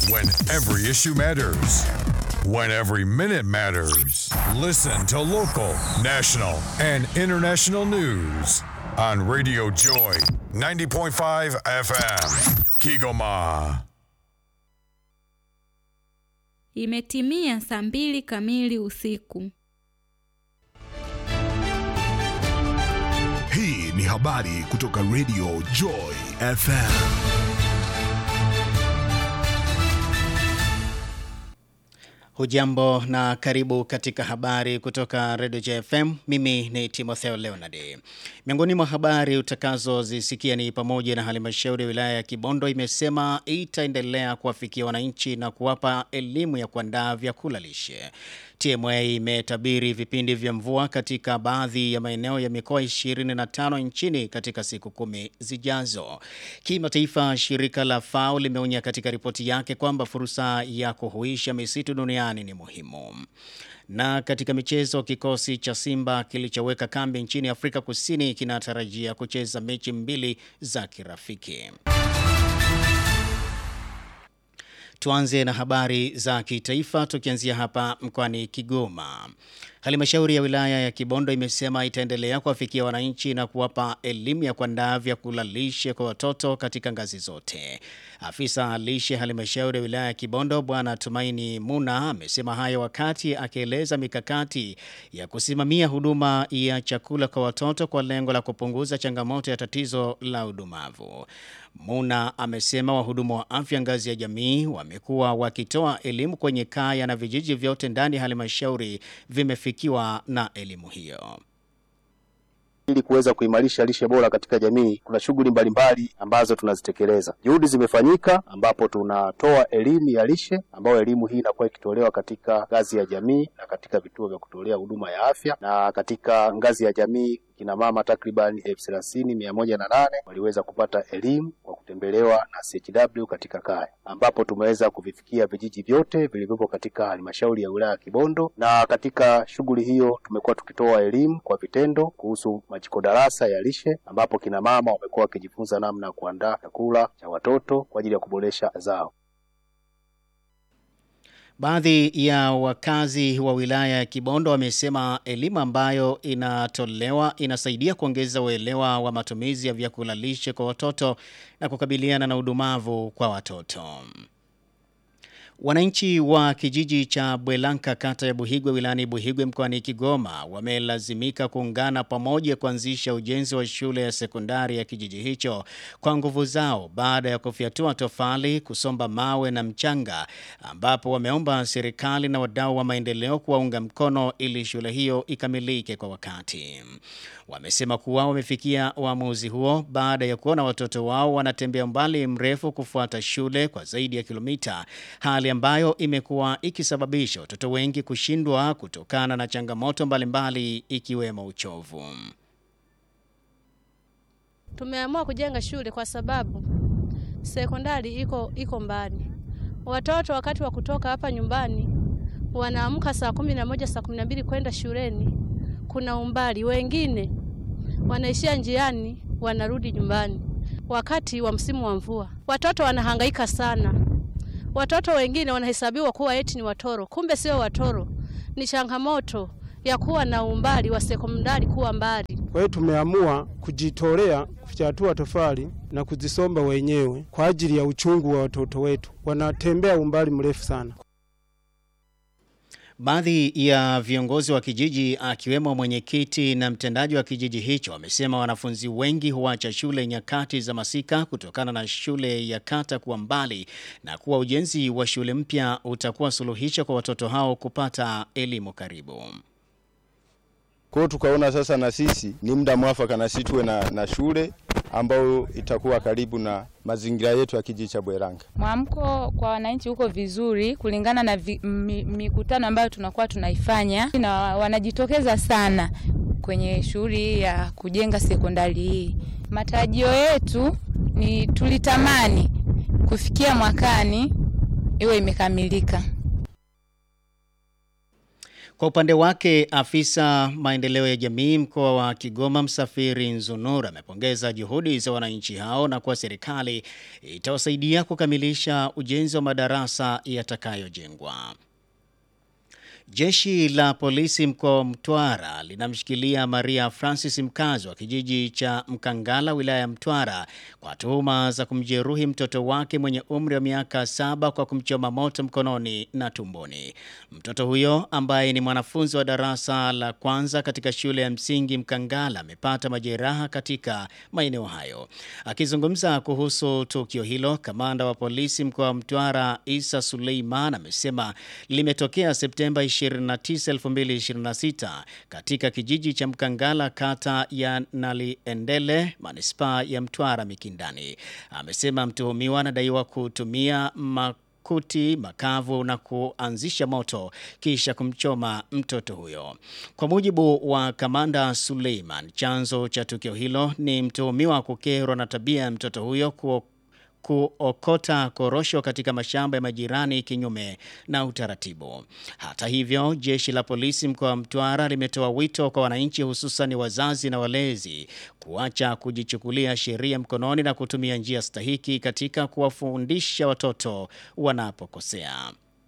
When every issue matters. When every minute matters. Listen to local, national, and international news on Radio Joy 90.5 FM. Kigoma. Imetimia saa mbili kamili usiku. Hii ni habari kutoka Radio Joy FM. Hujambo na karibu katika habari kutoka Radio JFM. Mimi ni Timotheo Leonard. Miongoni mwa habari utakazozisikia ni pamoja na halmashauri ya wilaya ya Kibondo imesema itaendelea kuwafikia wananchi na kuwapa elimu ya kuandaa vyakula lishe. TMA imetabiri vipindi vya mvua katika baadhi ya maeneo ya mikoa 25 nchini katika siku kumi zijazo. Kimataifa, shirika la FAO limeonya katika ripoti yake kwamba fursa ya kuhuisha misitu duniani ni muhimu. Na katika michezo, kikosi cha Simba kilichoweka kambi nchini Afrika Kusini kinatarajia kucheza mechi mbili za kirafiki. Tuanze na habari za kitaifa tukianzia hapa mkoani Kigoma. Halmashauri ya wilaya ya Kibondo imesema itaendelea kuwafikia wananchi na kuwapa elimu ya kuandaa vyakula lishe kwa watoto katika ngazi zote. Afisa lishe halmashauri ya wilaya ya Kibondo Bwana Tumaini Muna amesema hayo wakati akieleza mikakati ya kusimamia huduma ya chakula kwa watoto kwa lengo la kupunguza changamoto ya tatizo la udumavu. Muna amesema wahudumu wa afya ngazi ya jamii wamekuwa wakitoa elimu kwenye kaya na vijiji vyote ndani ya halmashauri vimefikiwa na elimu hiyo. Ili kuweza kuimarisha lishe bora katika jamii, kuna shughuli mbalimbali ambazo tunazitekeleza. Juhudi zimefanyika ambapo tunatoa elimu ya lishe, ambayo elimu hii inakuwa ikitolewa katika ngazi ya jamii na katika vituo vya kutolea huduma ya afya, na katika ngazi ya jamii kina mama takriban elfu thelathini mia moja na nane waliweza kupata elimu kwa kutembelewa na CHW katika kaya, ambapo tumeweza kuvifikia vijiji vyote vilivyopo katika halmashauri ya wilaya ya Kibondo. Na katika shughuli hiyo tumekuwa tukitoa elimu kwa vitendo kuhusu majiko darasa ya lishe, ambapo kina mama wamekuwa wakijifunza namna ya kuandaa chakula cha watoto kwa ajili ya kuboresha zao. Baadhi ya wakazi wa wilaya ya Kibondo wamesema elimu ambayo inatolewa inasaidia kuongeza uelewa wa matumizi ya vyakula lishe kwa watoto na kukabiliana na udumavu kwa watoto. Wananchi wa kijiji cha Bwelanka kata ya Buhigwe wilayani Buhigwe mkoani Kigoma wamelazimika kuungana pamoja kuanzisha ujenzi wa shule ya sekondari ya kijiji hicho kwa nguvu zao baada ya kufyatua tofali, kusomba mawe na mchanga, ambapo wameomba serikali na wadau wa maendeleo kuwaunga mkono ili shule hiyo ikamilike kwa wakati. Wamesema kuwa wamefikia uamuzi huo baada ya kuona watoto wao wanatembea umbali mrefu kufuata shule kwa zaidi ya kilomita, hali ambayo imekuwa ikisababisha watoto wengi kushindwa kutokana na changamoto mbalimbali ikiwemo uchovu. Tumeamua kujenga shule kwa sababu sekondari iko iko mbali. Watoto wakati wa kutoka hapa nyumbani wanaamka saa kumi na moja saa kumi na mbili kwenda shuleni, kuna umbali. Wengine wanaishia njiani, wanarudi nyumbani wakati wa msimu wa mvua. Watoto wanahangaika sana. Watoto wengine wanahesabiwa kuwa eti ni watoro, kumbe sio watoro. Ni changamoto ya kuwa na umbali wa sekondari kuwa mbali. Kwa hiyo tumeamua kujitolea kufyatua tofali na kuzisomba wenyewe kwa ajili ya uchungu wa watoto wetu, wanatembea umbali mrefu sana. Baadhi ya viongozi wa kijiji akiwemo mwenyekiti na mtendaji wa kijiji hicho wamesema wanafunzi wengi huacha shule nyakati za masika kutokana na shule ya kata kuwa mbali na kuwa ujenzi wa shule mpya utakuwa suluhisho kwa watoto hao kupata elimu karibu. Kwa hiyo tukaona sasa na sisi ni muda mwafaka na sisi tuwe na, na shule ambayo itakuwa karibu na mazingira yetu ya kijiji cha Bweranga. Mwamko kwa wananchi huko vizuri kulingana na vi, mi, mikutano ambayo tunakuwa tunaifanya na wanajitokeza sana kwenye shughuli hii ya kujenga sekondari hii. Matarajio yetu ni tulitamani kufikia mwakani iwe imekamilika. Kwa upande wake, afisa maendeleo ya jamii mkoa wa Kigoma Msafiri Nzunura amepongeza juhudi za wananchi hao na kuwa serikali itawasaidia kukamilisha ujenzi wa madarasa yatakayojengwa. Jeshi la polisi mkoa wa Mtwara linamshikilia Maria Francis mkazi wa kijiji cha Mkangala wilaya ya Mtwara kwa tuhuma za kumjeruhi mtoto wake mwenye umri wa miaka saba kwa kumchoma moto mkononi na tumboni. Mtoto huyo ambaye ni mwanafunzi wa darasa la kwanza katika shule ya msingi Mkangala amepata majeraha katika maeneo hayo. Akizungumza kuhusu tukio hilo, kamanda wa polisi mkoa wa Mtwara Isa Suleiman amesema limetokea Septemba 29, 2026 katika kijiji cha Mkangala kata ya Naliendele manispaa ya Mtwara Mikindani. Amesema mtuhumiwa anadaiwa kutumia makuti makavu na kuanzisha moto kisha kumchoma mtoto huyo. Kwa mujibu wa kamanda Suleiman, chanzo cha tukio hilo ni mtuhumiwa kukerwa na tabia ya mtoto huyo ku kuokota korosho katika mashamba ya majirani kinyume na utaratibu. Hata hivyo, jeshi la polisi mkoa wa Mtwara limetoa wito kwa wananchi, hususan wazazi na walezi, kuacha kujichukulia sheria mkononi na kutumia njia stahiki katika kuwafundisha watoto wanapokosea.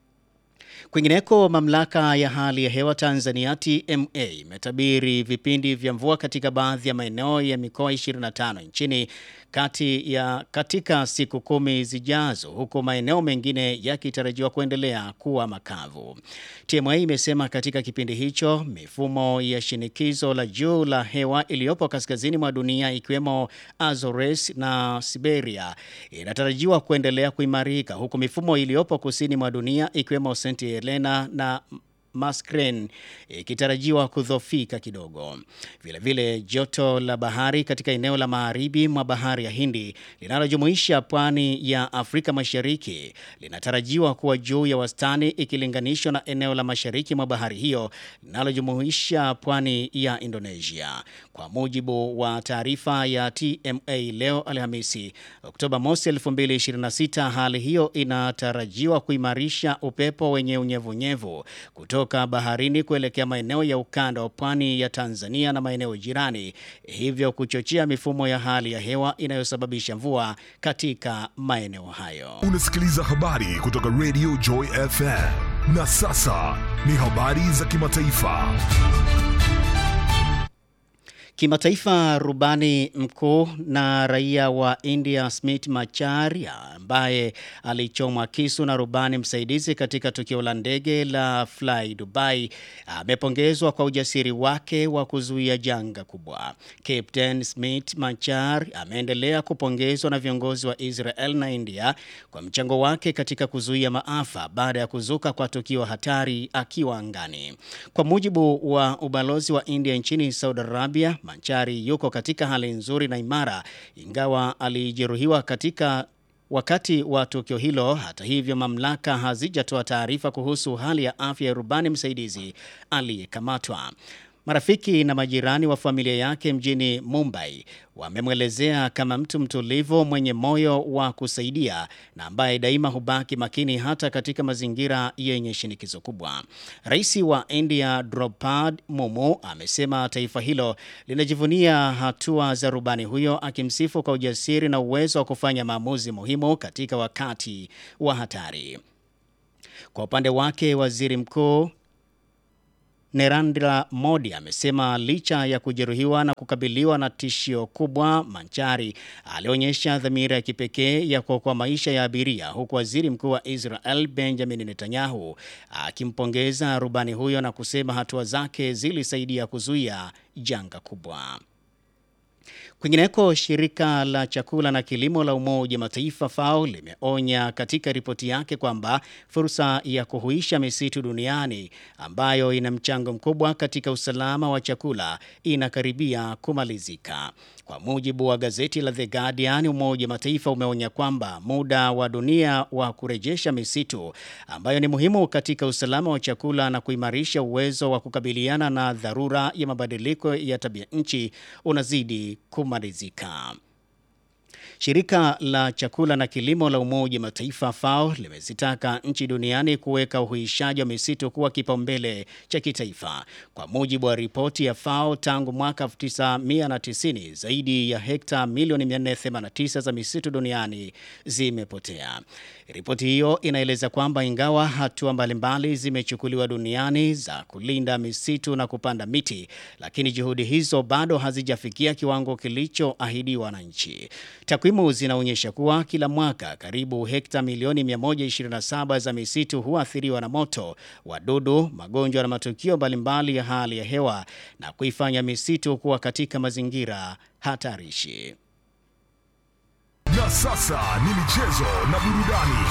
Kwingineko, mamlaka ya hali ya hewa Tanzania TMA imetabiri vipindi vya mvua katika baadhi ya maeneo ya mikoa 25 nchini kati ya katika siku kumi zijazo, huku maeneo mengine yakitarajiwa kuendelea kuwa makavu. TMA imesema katika kipindi hicho mifumo ya shinikizo la juu la hewa iliyopo kaskazini mwa dunia ikiwemo Azores na Siberia inatarajiwa kuendelea kuimarika, huku mifumo iliyopo kusini mwa dunia ikiwemo St Helena na Mascrane ikitarajiwa kudhofika kidogo. Vilevile vile, joto la bahari katika eneo la magharibi mwa bahari ya Hindi linalojumuisha pwani ya Afrika Mashariki linatarajiwa kuwa juu ya wastani ikilinganishwa na eneo la mashariki mwa bahari hiyo linalojumuisha pwani ya Indonesia. Kwa mujibu wa taarifa ya TMA leo Alhamisi, Oktoba mosi 2026, hali hiyo inatarajiwa kuimarisha upepo wenye unyevunyevu kutoka baharini kuelekea maeneo ya ukanda wa pwani ya Tanzania na maeneo jirani, hivyo kuchochea mifumo ya hali ya hewa inayosababisha mvua katika maeneo hayo. Unasikiliza habari kutoka Radio Joy FM. Na sasa ni habari za kimataifa. Kimataifa, rubani mkuu na raia wa India Smith Macharia ambaye alichomwa kisu na rubani msaidizi katika tukio la ndege la Fly Dubai amepongezwa kwa ujasiri wake wa kuzuia janga kubwa. Captain Smith Machar ameendelea kupongezwa na viongozi wa Israel na India kwa mchango wake katika kuzuia maafa baada ya kuzuka kwa tukio hatari akiwa angani. Kwa mujibu wa ubalozi wa India nchini Saudi Arabia, Manchari yuko katika hali nzuri na imara ingawa alijeruhiwa katika wakati wa tukio hilo. Hata hivyo, mamlaka hazijatoa taarifa kuhusu hali ya afya ya rubani msaidizi aliyekamatwa. Marafiki na majirani wa familia yake mjini Mumbai wamemwelezea kama mtu mtulivu mwenye moyo wa kusaidia na ambaye daima hubaki makini hata katika mazingira yenye shinikizo kubwa. Rais wa India Draupadi Mumu amesema taifa hilo linajivunia hatua za rubani huyo, akimsifu kwa ujasiri na uwezo wa kufanya maamuzi muhimu katika wakati wa hatari. Kwa upande wake, waziri mkuu Narendra Modi amesema licha ya kujeruhiwa na kukabiliwa na tishio kubwa, Manchari alionyesha dhamira ya kipekee ya kuokoa maisha ya abiria, huku waziri mkuu wa Israel Benjamin Netanyahu akimpongeza rubani huyo na kusema hatua zake zilisaidia kuzuia janga kubwa. Kwingineko, shirika la chakula na kilimo la Umoja wa Mataifa FAO limeonya katika ripoti yake kwamba fursa ya kuhuisha misitu duniani ambayo ina mchango mkubwa katika usalama wa chakula inakaribia kumalizika. Kwa mujibu wa gazeti la The Guardian, Umoja wa Mataifa umeonya kwamba muda wa dunia wa kurejesha misitu ambayo ni muhimu katika usalama wa chakula na kuimarisha uwezo wa kukabiliana na dharura ya mabadiliko ya tabia nchi unazidi kumalizika. Shirika la chakula na kilimo la Umoja Mataifa FAO limezitaka nchi duniani kuweka uhuishaji wa misitu kuwa kipaumbele cha kitaifa. Kwa mujibu wa ripoti ya FAO, tangu mwaka 1990 zaidi ya hekta milioni 489 za misitu duniani zimepotea. Ripoti hiyo inaeleza kwamba ingawa hatua mbalimbali zimechukuliwa duniani za kulinda misitu na kupanda miti, lakini juhudi hizo bado hazijafikia kiwango kilichoahidiwa na nchi. Takwimu zinaonyesha kuwa kila mwaka karibu hekta milioni 127 za misitu huathiriwa na moto, wadudu, magonjwa na matukio mbalimbali ya hali ya hewa na kuifanya misitu kuwa katika mazingira hatarishi. Na sasa ni michezo na burudani.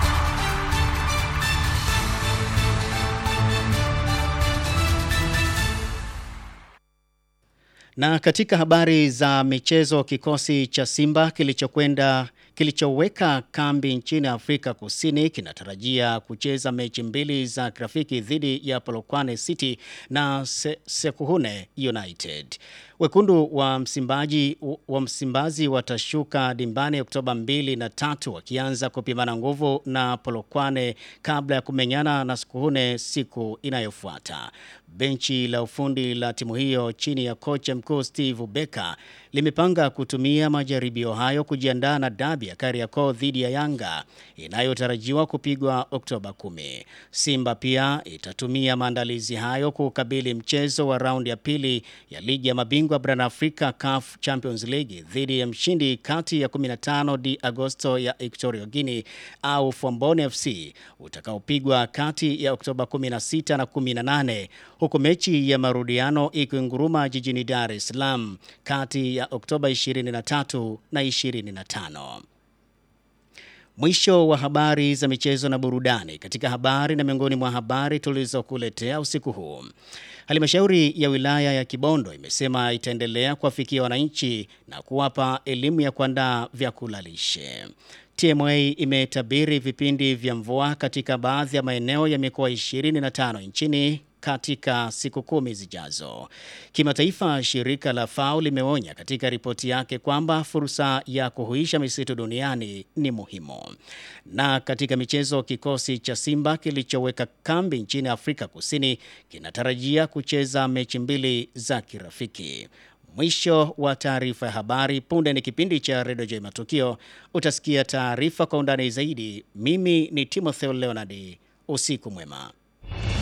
Na katika habari za michezo, kikosi cha Simba kilichokwenda kilichoweka kambi nchini Afrika Kusini kinatarajia kucheza mechi mbili za kirafiki dhidi ya Polokwane City na Se Sekuhune United. Wekundu wa Msimbaji wa Msimbazi watashuka dimbani Oktoba 2 na tatu wakianza kupimana nguvu na Polokwane kabla ya kumenyana na Sekuhune siku inayofuata. Benchi la ufundi la timu hiyo chini ya kocha mkuu Steve Becker limepanga kutumia majaribio hayo kujiandaa na dabi ya Kariakoo dhidi ya Yanga inayotarajiwa kupigwa Oktoba 10. Simba pia itatumia maandalizi hayo kukabili mchezo wa raundi ya pili ya ligi ya mabingwa barani Afrika CAF Champions League dhidi ya mshindi kati ya 15 di Agosto ya Equatorial Guinea au Fombone FC utakaopigwa kati ya Oktoba 16 na 18 huku mechi ya marudiano ikinguruma jijini Dar es Salaam kati ya Oktoba 23 na 25. Mwisho wa habari za michezo na burudani. Katika habari na miongoni mwa habari tulizokuletea usiku huu, halmashauri ya wilaya ya Kibondo imesema itaendelea kuwafikia wananchi na kuwapa elimu ya kuandaa vyakula lishe. TMA imetabiri vipindi vya mvua katika baadhi ya maeneo ya mikoa 25 nchini katika siku kumi zijazo. Kimataifa, shirika la FAO limeonya katika ripoti yake kwamba fursa ya kuhuisha misitu duniani ni muhimu. Na katika michezo, kikosi cha Simba kilichoweka kambi nchini Afrika Kusini kinatarajia kucheza mechi mbili za kirafiki. Mwisho wa taarifa ya habari. Punde ni kipindi cha Redio J Matukio. Utasikia taarifa kwa undani zaidi. Mimi ni Timotheo Leonard. Usiku mwema.